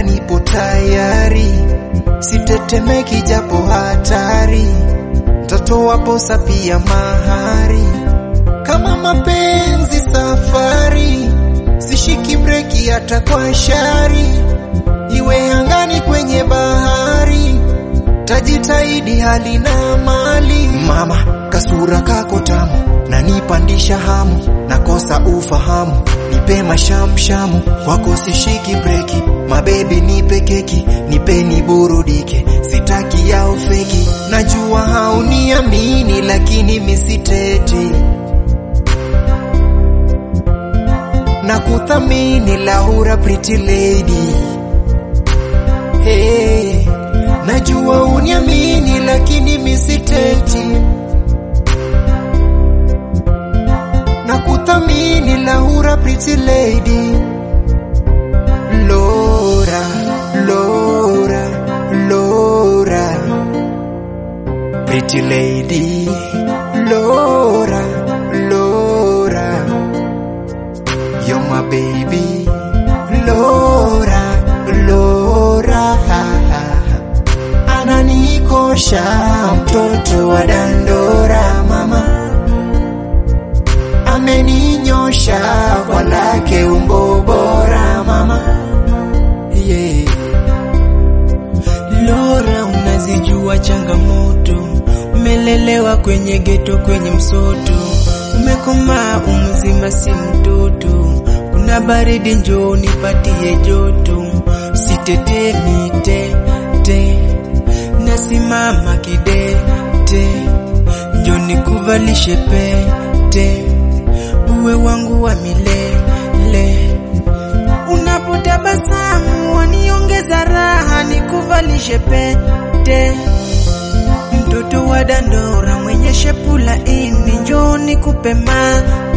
dada, nipo tayari, sitetemeki japo hatari, ntatoa posa pia mahari. Kama mapenzi safari, sishiki breki hata kwa shari, iwe angani kwenye bahari, tajitahidi hali na mali. Mama, kasura kako tamu, nanipandisha hamu, nakosa ufahamu, nipe mashamshamu, kwako sishiki breki, mabebi nipe keki, nipeni burudike, sitaki yao feki, najua hauniamini lakini misiteti na kuthamini Laura pretty lady. Hey, najua uniamini lakini misiteti na kuthamini Laura pretty lady. Laura, Laura, Laura pretty lady. Laura, Laura You're my baby Laura, Laura Ananikosha mtoto wa dandora mama Ameninyosha kwa lake umbo bora mama yeah. Lora, unazijua changamoto, umelelewa kwenye geto, kwenye msoto, umekomaa umzima, si mtoto. Kuna baridi, njoo nipatie joto, sitetemi tete, nasimama kidete, njoo nikuvalishe pete, uwe wangu wa milele Unapotabasamu waniongeza raha, nikuvalishe pete. Mtoto wa dandora mwenye shepu laini, njoo nikupe mate